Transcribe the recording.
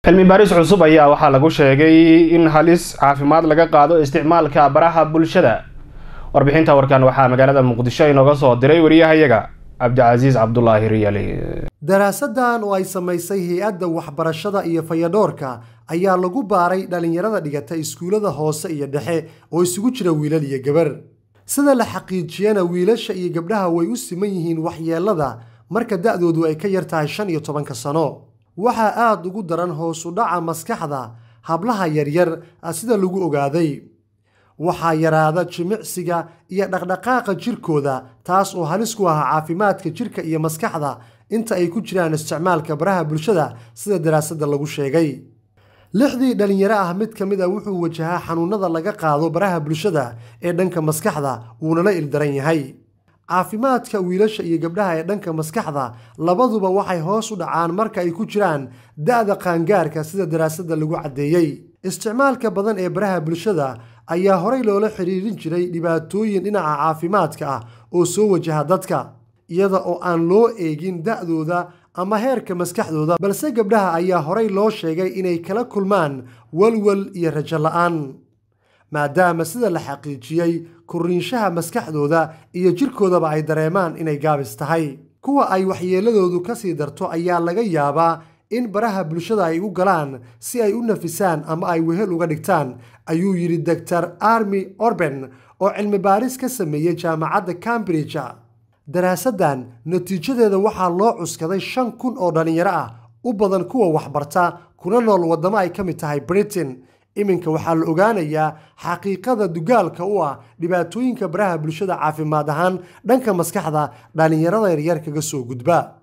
cilmi baaris cusub ayaa waxaa lagu sheegay in halis caafimaad laga qaado isticmaalka baraha bulshada warbixinta warkan waxaa magaalada muqdisho inooga soo diray wariyahayaga cabdicasiis cabdulaahi riyali daraasadan oo ay samaysay hay-adda waxbarashada iyo fayadhoorka ayaa lagu baaray dhallinyarada dhigata iskuullada hoose iyo dhexe oo isugu jira wiilal iyo gabar sida la xaqiijiyana wiilasha iyo gabdhaha way u siman yihiin waxyeellada marka da-doodu ay ka yar tahay shan iyo tobanka sano waxaa aada ugu daran hoos u dhaca maskaxda hablaha yaryar sida lagu ogaaday waxaa yaraada jimicsiga iyo dhaqdhaqaaqa jirkooda taas oo halis ku ah caafimaadka jirka iyo maskaxda inta ay ku jiraan isticmaalka baraha bulshada sida daraasadda lagu sheegay lixdii dhallinyaro ah mid ka mid a wuxuu wajahaa xanuunada laga qaado baraha bulshada ee dhanka maskaxda wuunala ildaran yahay caafimaadka wiilasha iyo gabdhaha ee dhanka maskaxda labaduba waxay hoos u dhacaan marka ay ku jiraan da-da qaangaarka sida daraasadda lagu caddeeyey isticmaalka badan ee baraha bulshada ayaa horey loola xiriirin jiray dhibaatooyin dhinaca caafimaadka ah oo soo wajaha dadka iyada oo aan loo eegin da-dooda ama heerka maskaxdooda balse gabdhaha ayaa horey loo sheegay inay kala kulmaan walwal iyo rajo la-aan maadaama sida la xaqiijiyey kuriinshaha maskaxdooda iyo jirkoodaba ay dareemaan inay gaabis tahay kuwa ay waxyeeladoodu kasii darto ayaa laga yaabaa in baraha bulshada ay u galaan si ay u nafisaan ama ay wehel uga dhigtaan ayuu yidhi doctor armi orben oo cilmi baaris ka sameeyey jaamacadda cambridge daraasaddan natiijadeeda waxaa loo cuskaday shan kun oo dhallinyaro ah u badan kuwa waxbarta kuna nool waddamo ay ka mid tahay britain iminka waxaa la ogaanayaa xaqiiqada dugaalka u ah dhibaatooyinka baraha bulshada caafimaad ahaan dhanka maskaxda dhallinyarada yaryar kaga soo gudba